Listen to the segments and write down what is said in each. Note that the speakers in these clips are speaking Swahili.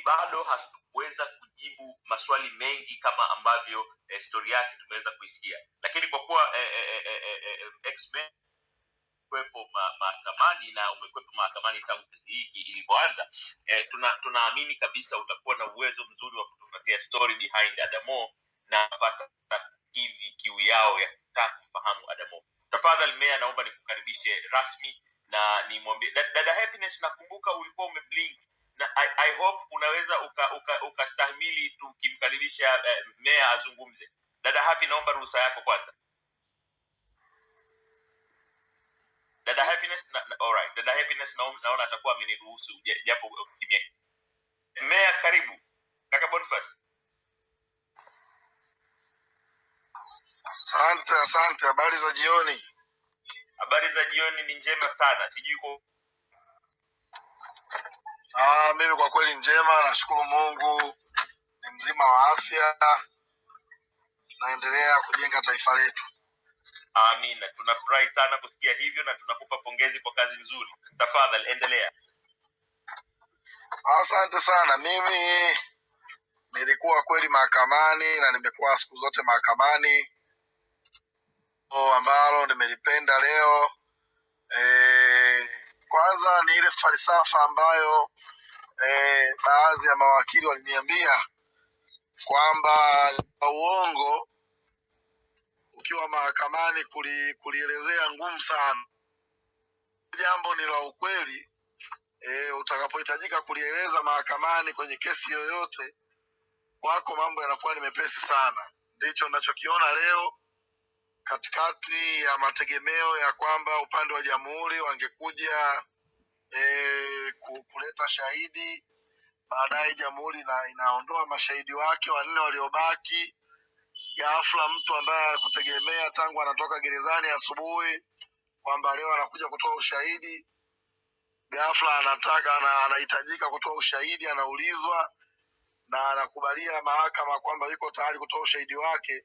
bado hatukuweza kujibu maswali mengi kama ambavyo eh, stori yake tumeweza kuisikia lakini kwa kuwa eh, eh, eh, eh, eh, X-Men kuwepo ma- mahakamani na umekuwepo mahakamani tangu kesi hii ilivyoanza eh, tuna tunaamini kabisa utakuwa na uwezo mzuri wa kutupatia story behind adamo na pata hivi kiu yao ya kutaka kumfahamu adamo tafadhali meya naomba nikukaribishe rasmi na nimwambie da- dada happiness nakumbuka ulikuwa umeblink na I, I hope unaweza ukastahimili uka, uka ukastahimili tukimkaribisha eh, meya azungumze dada happy naomba ruhusa yako kwanza dada happiness na, na, alright dada happiness naona, naona atakuwa ameniruhusu ja- japo kimya meya karibu kaka boniface Asante, asante. Habari za jioni. habari za jioni ni njema sana sijui kwa Ah, mimi kwa kweli njema, nashukuru Mungu, ni mzima wa afya, naendelea kujenga taifa letu. amina tunafurahi sana kusikia hivyo na tunakupa pongezi kwa kazi nzuri tafadhali endelea Asante sana. Mimi nilikuwa kweli mahakamani na nimekuwa siku zote mahakamani, o ambalo nimelipenda leo e, kwanza ni ile falsafa ambayo e, baadhi ya mawakili waliniambia kwamba uongo ukiwa mahakamani kuli, kulielezea ngumu sana. Jambo ni la ukweli e, utakapohitajika kulieleza mahakamani kwenye kesi yoyote, kwako mambo yanakuwa ni mepesi sana. Ndicho ninachokiona leo katikati ya mategemeo ya kwamba upande wa jamhuri wangekuja e, kuleta shahidi, baadaye jamhuri ina, inaondoa mashahidi wake wanne waliobaki ghafla mtu ambaye alikutegemea tangu anatoka gerezani asubuhi kwamba leo anakuja kutoa ushahidi ghafla anataka ana, anahitajika kutoa ushahidi anaulizwa na anakubalia mahakama kwamba yuko tayari kutoa ushahidi wake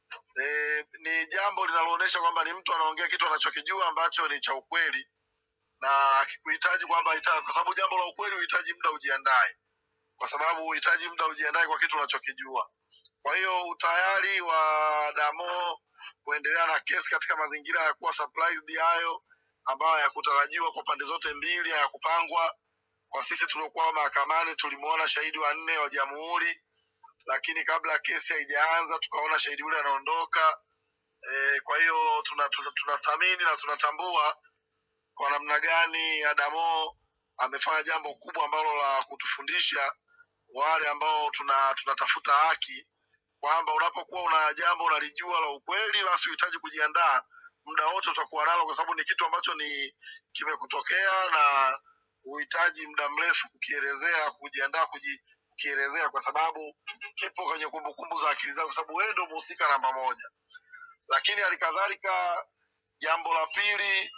e, ni jambo linaloonyesha kwamba ni mtu anaongea kitu anachokijua ambacho ni cha ukweli na akikuhitaji kwamba ita- kwa sababu jambo la ukweli huhitaji muda ujiandae kwa sababu huhitaji muda ujiandae kwa kitu unachokijua kwa hiyo utayari wa Damo kuendelea na kesi katika mazingira ya kuwa surprised hayo ambayo hayakutarajiwa kwa pande zote mbili, hayakupangwa. Kwa sisi tuliokuwa mahakamani tulimwona shahidi wa nne wa jamhuri, lakini kabla kesi haijaanza tukaona shahidi yule anaondoka. E, kwa hiyo tunathamini tuna, tuna tunathamini na tunatambua kwa namna gani Adamo amefanya jambo kubwa ambalo la kutufundisha wale ambao tuna tunatafuta haki kwamba unapokuwa una jambo unalijua la ukweli, basi uhitaji kujiandaa muda wote utakuwa nalo, kwa sababu ni kitu ambacho ni kimekutokea na uhitaji muda mrefu kukielezea, kujiandaa kuji, kukielezea, kwa sababu kipo kwenye kumbukumbu za akili zako, kwa sababu wewe ndio mhusika namba moja. Lakini halikadhalika, jambo la pili,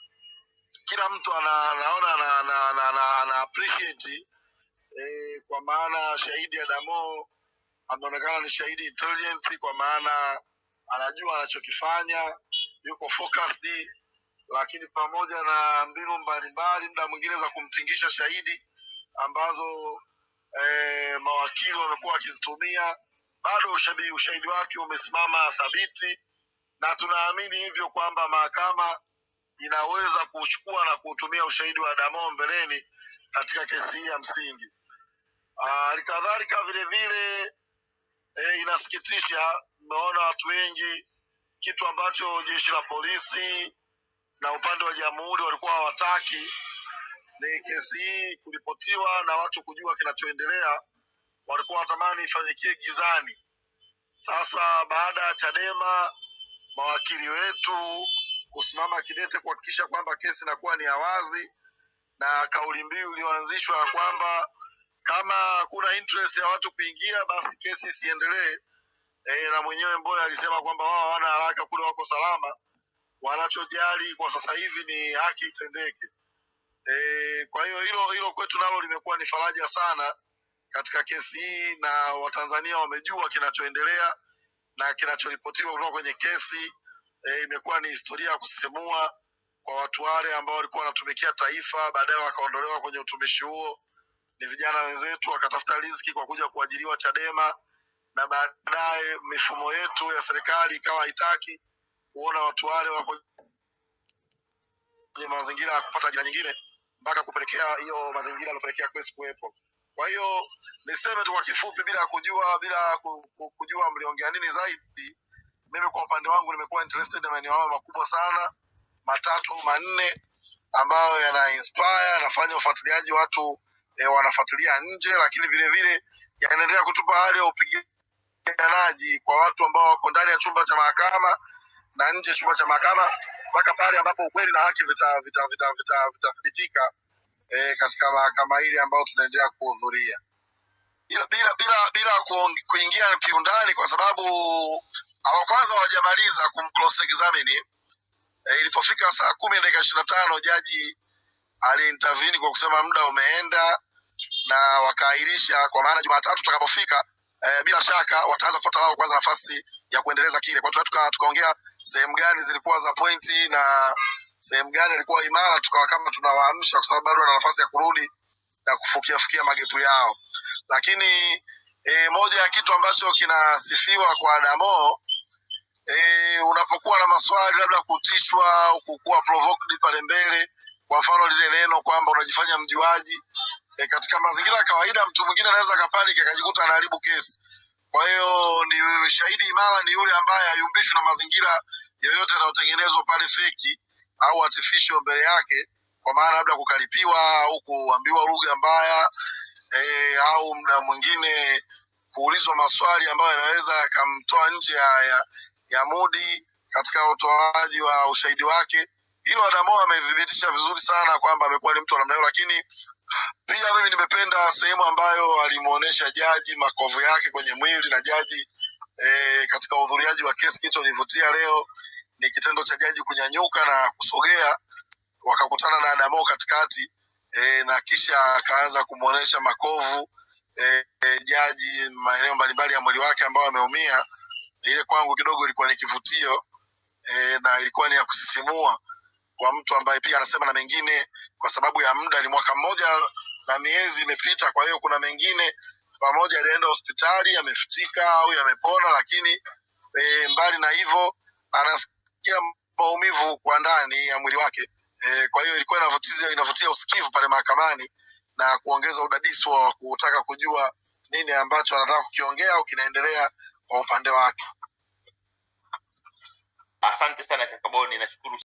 kila mtu ana, anaona ana, ana, ana, ana, ana appreciate eh, kwa maana shahidi Adamo ameonekana ni shahidi intelligent kwa maana anajua anachokifanya yuko focused lakini pamoja na mbinu mbalimbali muda mwingine za kumtingisha shahidi ambazo eh, mawakili wamekuwa wakizitumia bado ushahidi, ushahidi wake umesimama thabiti na tunaamini hivyo kwamba mahakama inaweza kuchukua na kuutumia ushahidi wa Damo mbeleni katika kesi hii ya msingi. Halikadhalika vile vile e, inasikitisha, mmeona watu wengi, kitu ambacho jeshi la polisi na upande wa jamhuri walikuwa hawataki ni kesi hii kuripotiwa na watu kujua kinachoendelea. Walikuwa watamani ifanyikie gizani. Sasa baada ya Chadema mawakili wetu kusimama kidete kuhakikisha kwamba kesi inakuwa ni ya wazi na kauli mbiu iliyoanzishwa ya kwamba kama kuna interest ya watu kuingia basi kesi isiendelee. E, na mwenyewe Mboya alisema kwamba wao hawana haraka kule, wako salama, wanachojali kwa sasa hivi ni haki itendeke. E, kwa hiyo hilo hilo kwetu nalo limekuwa ni faraja sana katika kesi hii, na Watanzania wamejua kinachoendelea na kinachoripotiwa kutoka kwenye kesi. E, imekuwa ni historia ya kusisimua kwa watu wale ambao walikuwa wanatumikia taifa, baadaye wakaondolewa kwenye utumishi huo ni vijana wenzetu wakatafuta riziki kwa kuja kuajiriwa Chadema, na baadaye mifumo yetu ya serikali ikawa haitaki kuona watu wale wako kwenye mazingira ya kupata ajira nyingine mpaka kupelekea hiyo mazingira yaliyopelekea kesi kuwepo. Kwa hiyo niseme tu kwa kifupi, bila kujua bila ku- ku- kujua mliongea nini zaidi, mimi kwa upande wangu nimekuwa interested na maeneo hayo makubwa sana matatu au manne ambayo yana inspire yanafanya ufuatiliaji watu e, wanafuatilia nje, lakini vile vile yanaendelea kutupa hali ya upiganaji kwa watu ambao wako ndani ya chumba cha mahakama na nje ya chumba cha mahakama mpaka pale ambapo ukweli na haki vitathibitika vita, vita, vita, vitathibitika, eh, katika mahakama hili ambayo tunaendelea kuhudhuria bila bila bila, bila kuong- kuingia kiundani kwa sababu hawa kwanza hawajamaliza kumcross examine e, ilipofika saa kumi na dakika ishirini na tano jaji aliintervene kwa kusema muda umeenda na wakaahirisha kwa maana jumatatu tutakapofika e, bila shaka wataanza kupata wao kwanza nafasi ya kuendeleza kile kwa hiyo tuka- tukaongea sehemu gani zilikuwa za pointi na sehemu gani ilikuwa imara tukawa kama tunawaamsha kwa sababu bado wana nafasi ya kurudi na kufukia fukia magepu yao lakini e, moja ya kitu ambacho kinasifiwa kwa Adamo e, unapokuwa na maswali labda kutishwa au kukuwa provoked pale mbele, kwa mfano lile neno kwamba unajifanya mjuaji e, katika mazingira ya kawaida mtu mwingine anaweza akapaniki akajikuta anaharibu kesi. Kwa hiyo ni shahidi imara ni yule ambaye hayumbishwi na mazingira yoyote yanayotengenezwa pale feki au artificial mbele yake, kwa maana labda kukaripiwa au kuambiwa lugha mbaya e, au muda mwingine kuulizwa maswali ambayo yanaweza yakamtoa nje ya, ya, ya mudi katika utoaji wa ushahidi wake. Hilo Adamo amethibitisha vizuri sana kwamba amekuwa ni mtu wa namna hiyo, lakini pia mimi nimependa sehemu ambayo alimuonesha jaji makovu yake kwenye mwili na jaji e, katika uhudhuriaji wa kesi. Kitu nilivutia leo ni kitendo cha jaji kunyanyuka na kusogea, wakakutana na Adamo katikati e, na kisha akaanza kumuonesha makovu e, e, jaji maeneo mbalimbali ya mwili wake ambao ameumia. Ile kwangu kidogo ilikuwa ni kivutio e, na ilikuwa ni ya kusisimua kwa mtu ambaye pia anasema na mengine, kwa sababu ya muda, ni mwaka mmoja na miezi imepita. Kwa hiyo kuna mengine pamoja alienda hospitali yamefutika au yamepona, lakini e, mbali na hivyo anasikia maumivu kwa ndani ya mwili wake e, kwa hiyo ilikuwa inavutia, inavutia usikivu pale mahakamani na kuongeza udadisi wa kutaka kujua nini ambacho anataka kukiongea au kinaendelea kwa upande wake. asante sana kakaboni nashukuru